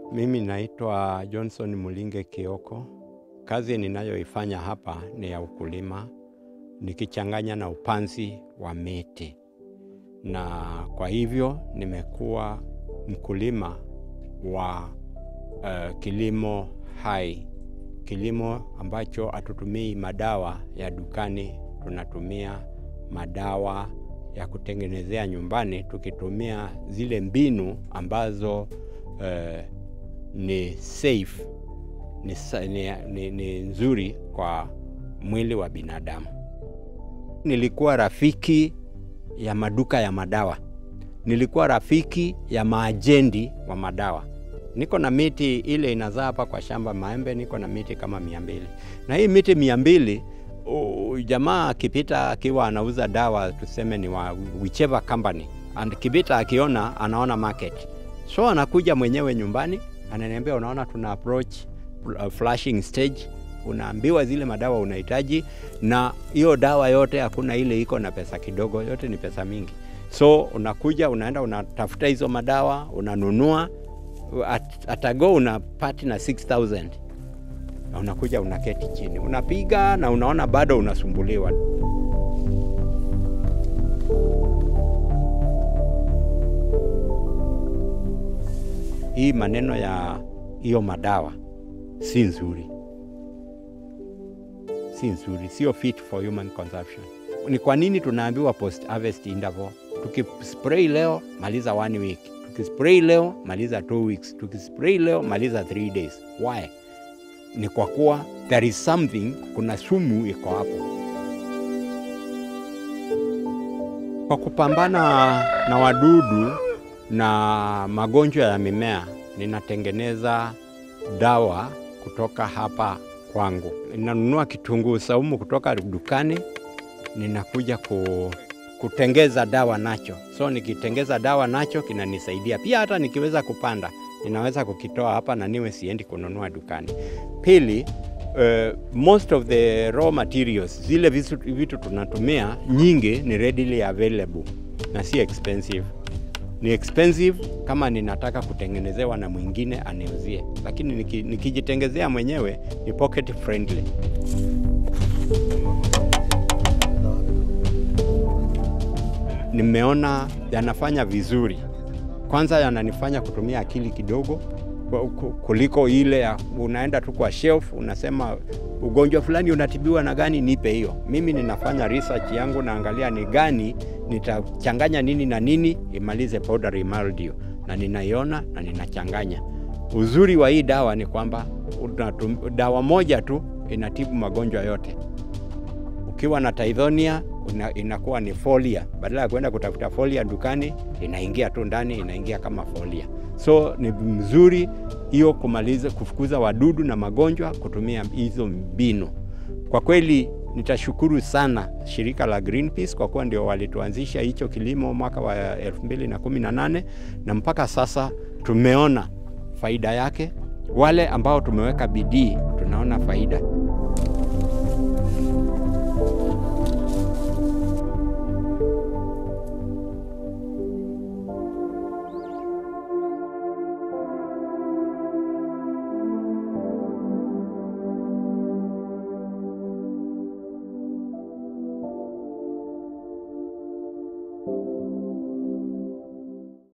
Mimi naitwa Johnson Mulinge Kioko. Kazi ninayoifanya hapa ni ya ukulima nikichanganya na upanzi wa miti, na kwa hivyo nimekuwa mkulima wa uh, kilimo hai, kilimo ambacho hatutumii madawa ya dukani, tunatumia madawa ya kutengenezea nyumbani, tukitumia zile mbinu ambazo uh, ni safe ni, ni, ni, ni nzuri kwa mwili wa binadamu. Nilikuwa rafiki ya maduka ya madawa, nilikuwa rafiki ya maajendi wa madawa. Niko na miti ile inazaa hapa kwa shamba maembe, niko na miti kama mia mbili na hii miti mia mbili uh, jamaa akipita akiwa anauza dawa tuseme ni wa whichever company and kipita akiona anaona market, so anakuja mwenyewe nyumbani ananiambia, unaona tuna approach flashing stage, unaambiwa zile madawa unahitaji, na hiyo dawa yote hakuna ile iko na pesa kidogo, yote ni pesa mingi. So unakuja unaenda unatafuta hizo madawa unanunua, at, atago unapati na 6000 na unakuja unaketi chini unapiga na unaona bado unasumbuliwa. Hii maneno ya hiyo madawa si nzuri, si nzuri, sio fit for human consumption. Ni kwa nini tunaambiwa post harvest interval? Tukispray leo maliza one week, tukispray leo maliza two weeks, tukispray leo maliza three days. Why? Ni kwa kuwa there is something, kuna sumu iko hapo. Kwa kupambana na wadudu na magonjwa ya mimea, ninatengeneza dawa kutoka hapa kwangu. Ninanunua kitunguu saumu kutoka dukani, ninakuja ku, kutengeza dawa nacho. So nikitengeza dawa nacho kinanisaidia pia, hata nikiweza kupanda ninaweza kukitoa hapa na niwe siendi kununua dukani. Pili, uh, most of the raw materials, zile vitu, vitu tunatumia nyingi ni readily available na si expensive ni expensive kama ninataka kutengenezewa na mwingine aniuzie, lakini niki, nikijitengezea mwenyewe ni pocket friendly. Nimeona yanafanya vizuri. Kwanza yananifanya kutumia akili kidogo kuliko ile ya unaenda tu kwa shelf unasema ugonjwa fulani unatibiwa na gani, nipe hiyo. Mimi ninafanya research yangu, naangalia ni gani nitachanganya nini na nini imalize powdery mildew, na ninaiona na ninachanganya. Uzuri wa hii dawa ni kwamba dawa moja tu inatibu magonjwa yote. Ukiwa na Tithonia una, inakuwa ni folia, badala ya kwenda kutafuta folia dukani, inaingia tu ndani, inaingia kama folia. So ni mzuri hiyo kumaliza kufukuza wadudu na magonjwa kutumia hizo mbinu. Kwa kweli nitashukuru sana shirika la Greenpeace kwa kuwa ndio walituanzisha hicho kilimo mwaka wa 2018 na mpaka sasa tumeona faida yake. Wale ambao tumeweka bidii tunaona faida.